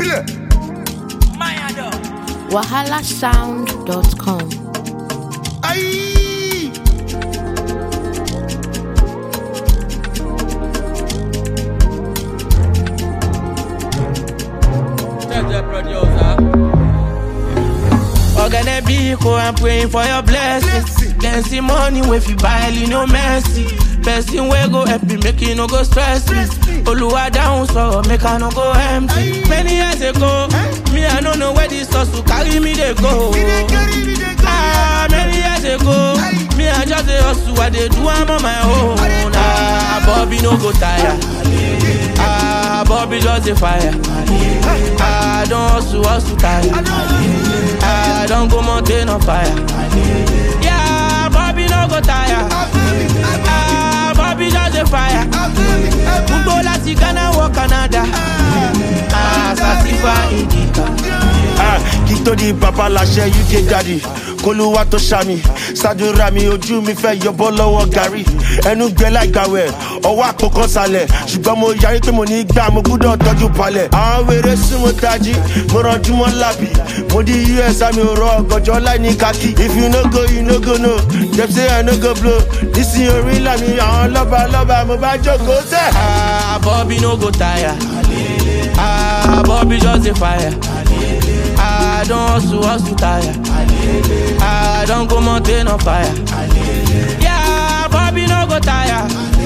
Filẹ̀. wahalasound.com. Ayi. Check the producer. Ogene Biko, I'm praying for your blessings. Then see money if you buy, you no mercy. Person wey go help me, make you no go stress me. Oluwa down, so make I no go empty. Many years ago, me I no know where this hustle carry me they go. We dey carry, we dey carry. Ah, many years ago, me I just a hustle, I dey do I'm on my own. Ah, Bobby no go tire. Ah, Bobby just a fire. Ah, don't hustle, hustle tire. Ah, don't go mountain on fire. Yeah, Bobby no go tire. Ah, Bobby just a fire. Gbogbo láti Ghana wọ Canada. Ah, Sasifa Indica. Ah, kí tó di bàbá láṣẹ uk daddy kólúwà tó ṣàmì ṣàdúrà mi ojú mi fẹ́ yọbọ́ lọ́wọ́ gàrí ẹnu gbẹ láìgbàwẹ̀ ọwọ́ àpòkan sálẹ̀ ṣùgbọ́n mo yarí pé mo ní gbà mo gbúdọ̀ tọ́jú palẹ̀ àwọn wèrè súnmọ́ tají mo rànjú mọ́ lábì mo di us àmì òrò ọ̀gànjọ́ láì ní kákì if you no go you no go no dem say i no go blow nísìnyí orí ńlá mi àwọn lọ́ba lọ́ba mo bá jókòó tẹ̀. Ah, Bobby no go tire. Ah, Bobby just a fire. Ah, don't hustle, hustle tire. Ah, don't go mountain on fire. Yeah, Bobby no go tire.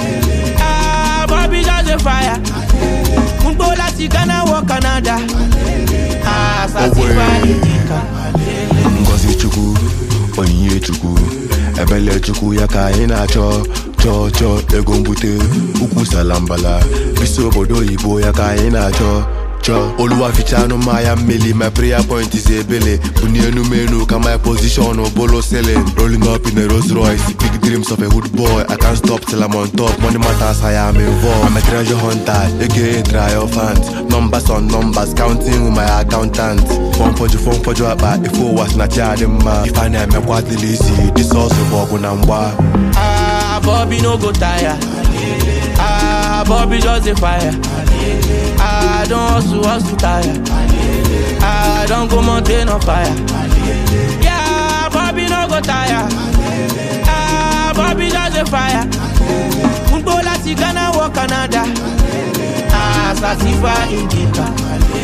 Ah, Bobby just a fire. Gbogbo láti Ghana wọ Canada. Ah, Sasifa Indica. ngozi chukwu onyinye chukwu ebele chukwu ya ka anyị na-achọ chọọ chọọ ego mbute ukwu salambala bisi obodo oyibo ya ka anyị na-achọ chọọ oluwa fichanụ mmanya mmeli my prayer point is ebele buni enumenu ka my position bolo selling rolling up in a Rolls Royce big dreams of a hood boy I can't stop till I'm on top money matters I am involved I'm a treasure hunter aka triumphant numbers on numbers counting with my accountant fọn fọjụ fọn fọjụ akpa ife ụwa si na chi adị mma ife a na-emekwa adịla isi disọsụ bụ ọgụ na mgba Ah, Bobby no go tire. Ah, Bobby just a fire. Ah, don't hustle, hustle tire. Ah, don't go mountain on fire. Yeah, Bobby no go tire. Ah, Bobby just a fire. Gbogbo láti Ghana wọ Canada. Ah, Sasifa Indica.